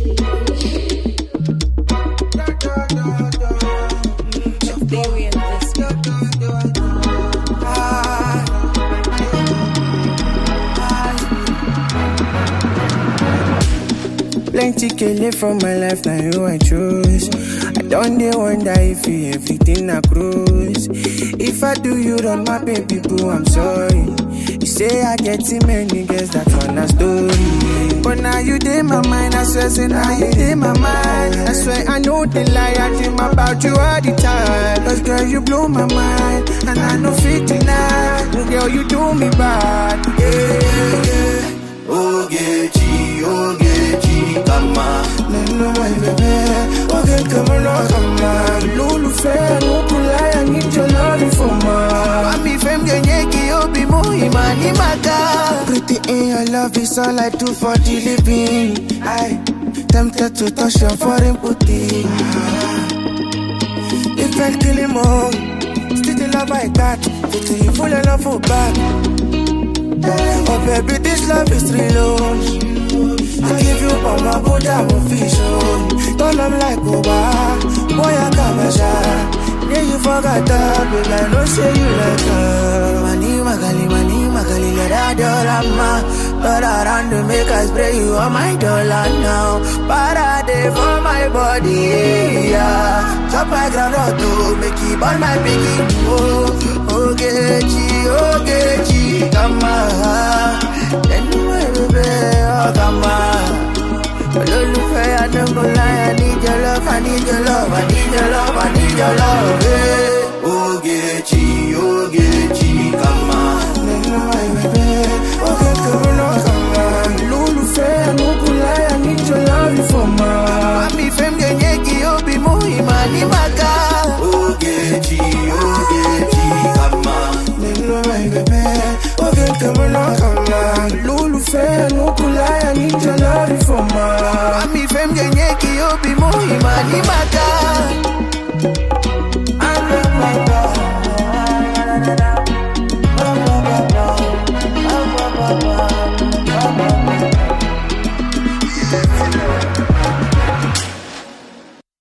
Theory and this. Plenty kele from my life, now you I choose. I don't dey wonder if you everything I cruise. If I do you wrong, my baby boo, I'm sorry. You say I get too many girls, that one a story. But now you dey my mind, I swear, say now you dey my mind. I swear I know the lie, I dream about you all the time. Cause girl, you blow my mind, and I know fit deny. Girl, you do me bad, yeah, yeah, yeah. Ogechi, Ogechi, kama Neno my baby, okay come on, come on. Lólùfẹ́ Nukulaya need your love for ma. Mami fem genyeki obi muhima ni maka Pretty in your love is all I do for the living. I tempted to touch your foreign booty. If I kill him all, still the love I got. Pretty you full of love for back. Oh baby, this love is real. oh. I give you all my good I'm official. Turn up like Oba, boy I got my shot. Yeah, you forgot that, but I know say you like her. Mani magali, mani magali, let her dollar ma But around to make us spray you on my dollar now Parade for my body, yeah Chop my ground or two, make it burn my piggy Oh, Ogechi, Ogechi, come on Then you my baby, oh come on Olólùfẹ́ Adébọ́láyà, I need your love, I need your love, I need your love, I need your love. Hey. Ogechi, Ogechi, kama. Neno my baby, okay come on, come on. Lólùfẹ́ Nukulaya need your love for ma. Mami fem genyeki obi muhima ni maka. Ogechi, Ogechi, kama. Neno my baby, okay come on, come on. Lólùfẹ́ Nukulaya need your love for ma. Mami fem genyeki obi muhima ni maka.